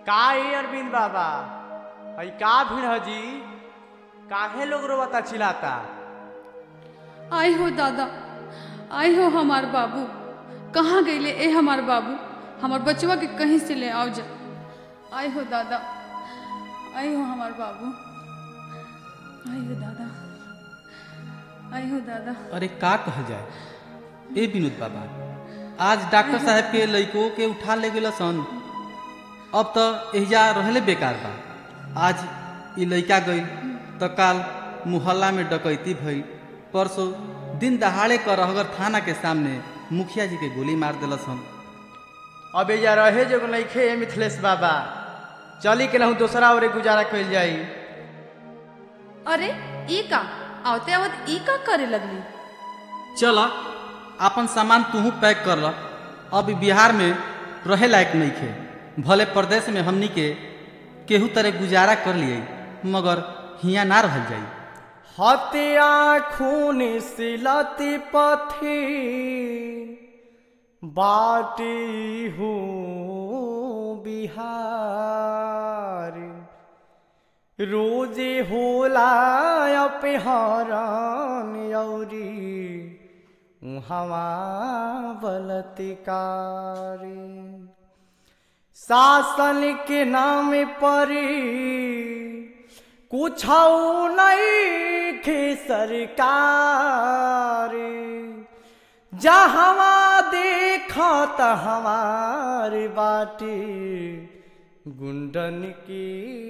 का ए अरविंद बाबा हई का भीड़ है जी काहे लोग रोवता चिल्लाता आय हो दादा आय हो हमार बाबू कहाँ गईले ए हमार बाबू हमार बचवा के कहीं से ले आओ जा आय हो दादा आय हो हमार बाबू आय हो दादा आय हो दादा अरे का कहल जाए ए विनोद बाबा आज डॉक्टर साहब के लइको के उठा ले गेल सन अब तो एहिजा रहले बेकार बा आज ई लइका गई तो काल मुहल्ला में डकैती भई परसों दिन दहाड़े कर रहगर थाना के सामने मुखिया जी के गोली मार दिलस सन अब एजा रहे जो नइखे ए मिथिलेश बाबा चली के लहू दोसरा ओरे गुजारा कइल जाई अरे ई का आवते आवत ई का करे लगली चल अपन सामान तूहू पैक कर ल अब ई बिहार में रहे लायक नहीं खे भले प्रदेश में हमनी के केहू तरह गुजारा कर लिए मगर हियाँ ना रहल जाई हत्या खून सिलती पथी बाटी हूँ बिहार रोजे होला अपहरण यौरी हवा बलत्कारी शासन के नाम पर कुछ नहीं खे सरकार जहवा देखत हमार बाटी गुंडन की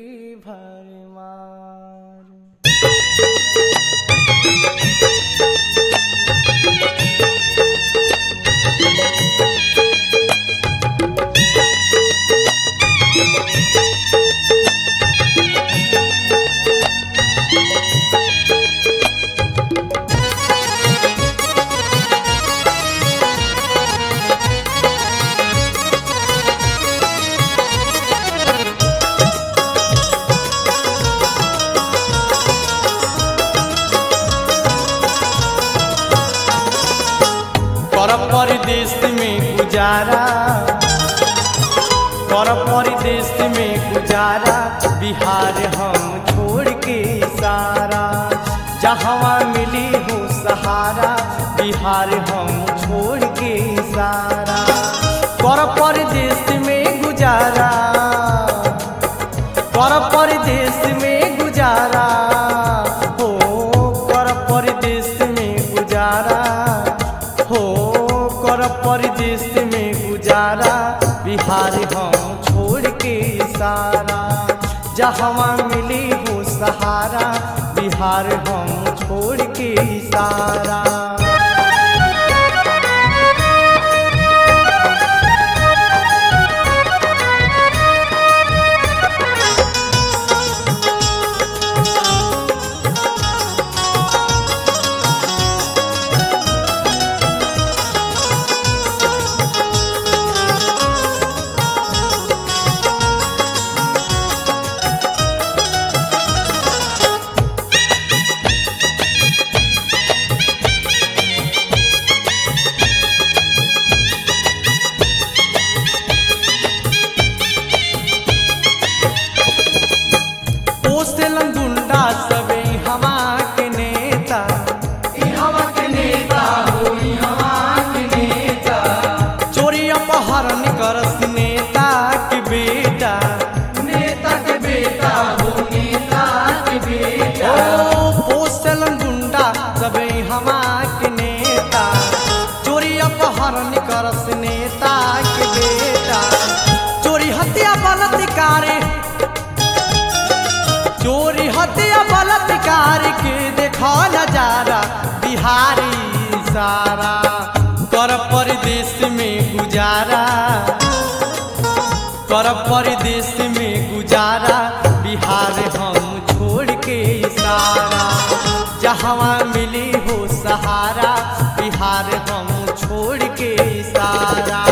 भरमार कर परदेश में गुजारा कर परदेश में गुजारा बिहार हम छोड़ के सारा जहाँ मिली हो सहारा बिहार हम छोड़ के सारा कर परदेश में गुजारा कर परदेश में गुजारा हो कर परदेश में गुजारा हो कर परदेश में गुजारा बिहार हम छोड़ के सारा जहाँ मिली हो सहारा बिहार हम छोड़ के सारा पोसेलन गुंडा सबे हवा के नेता हवा के नेता हो हवा के नेता चोरी अपहरण करस नेता के बेटा नेता के बेटा हो नेता के बेटा ओ पोसेलन गुंडा सबे हवा के नेता चोरी अपहरण करस नेता के बेटा चोरी हत्या बलात्कार चोरी हत्या बलात्कार के देखा नजारा बिहारी सारा कर परदेश में गुजारा कर परदेश में गुजारा बिहार हम छोड़ के सारा जहाँ मिली हो सहारा बिहार हम छोड़ के सारा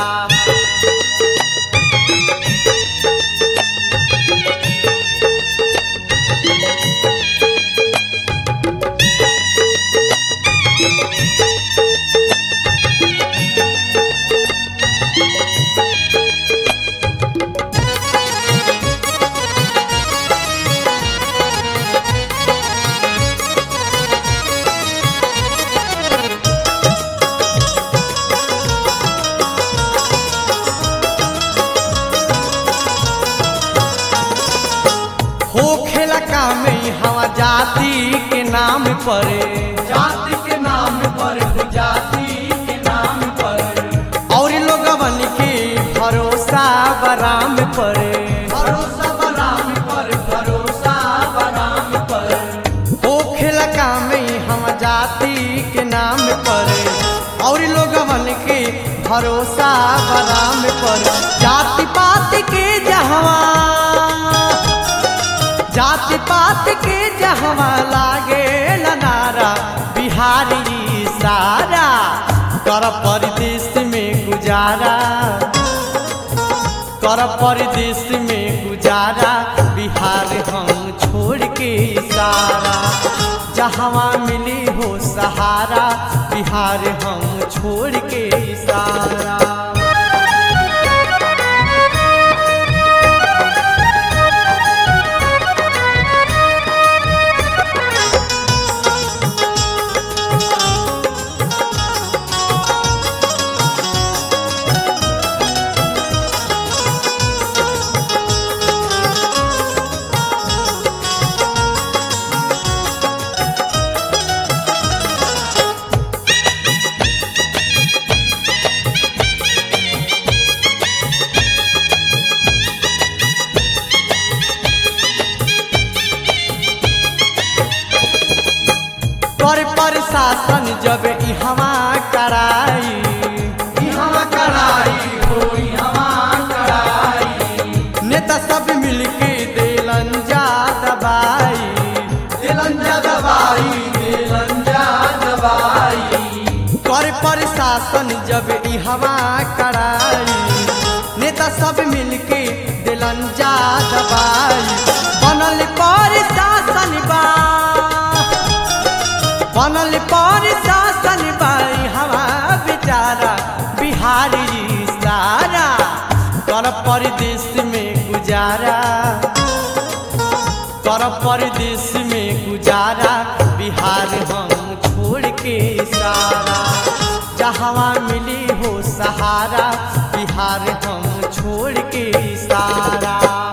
काम हवा जाति के नाम पर जाति के नाम पर जाति के नाम पर और लोगवन के भरोसा बराम पर भरोसा बराम पर भरोसा बराम पर होखेला काम हम जाति के नाम पर और लोगवन के भरोसा बराम पर जाति पात के जहवा जाति पात के जहवा लागे नारा बिहारी सारा कर परदेश में गुजारा कर परदेश में गुजारा बिहार हम छोड़ के सारा जहाँ मिली हो सहारा बिहार हम छोड़ के सारा पर प्रशासन जब इहवा कराई यहाँ कड़ाई हो यहाँ कड़ाई नेता सब मिलके देलन जा दबाई दिलंजा दबाई दिलंजा दबाई कर प्रशासन जब इहवा कराई नेता सब मिलके दिलन जा दबाई बनल प्रशासन बा बनल प्रशासन बा हवा बेचारा बिहारी सारा कर परदेश में गुजारा कर परदेश में गुजारा बिहार हम छोड़ के सारा जहाँ मिली हो सहारा बिहार हम छोड़ के सारा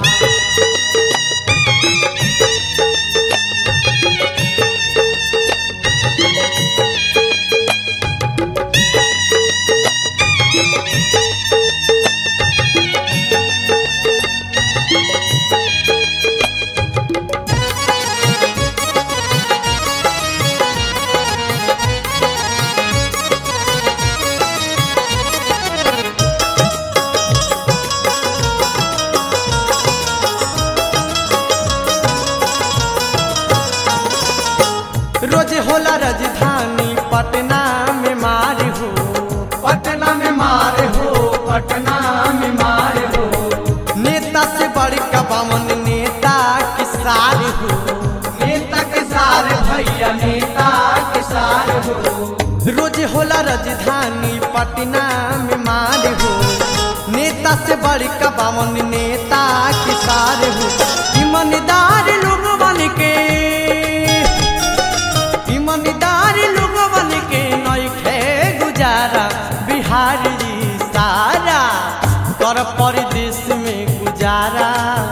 रोज होला राजधानी पटना में मार हो पटना में मार हो पटना में मार हो नेता से बड़का बामन नेता के सार हो नेता के सारे भैया नेता के सारे हो रोज होला राजधानी पटना में मार हो नेता से बड़का बामन नेता के सार हो ईमानदार लोग बन के ईमानदार लोग बन के नइखे गुजारा बिहारी सारा कर परदेश में गुजारा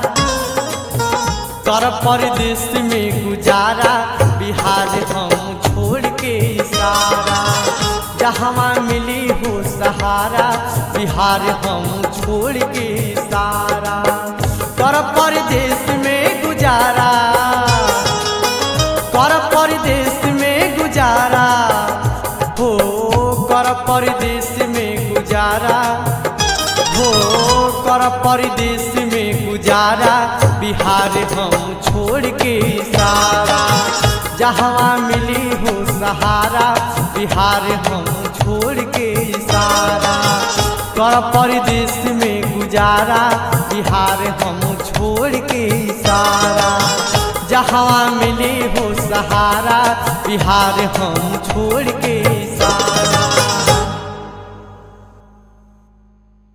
कर परदेश में गुजारा बिहार हम छोड़ के सारा जहाँ मिली हो सहारा बिहार हम छोड़ के सारा कर परदेश में गुजारा कर परदेश में गुजारा हो कर परदेश में गुजारा हो कर परदेश में गुजारा बिहार हम छोड़ के सारा जहाँ मिली हो सहारा बिहार हम छोड़ के सारा कर परदेश में गुजारा बिहार हम छोड़ के सारा जहाँ मिली हो सहारा बिहार हम छोड़ के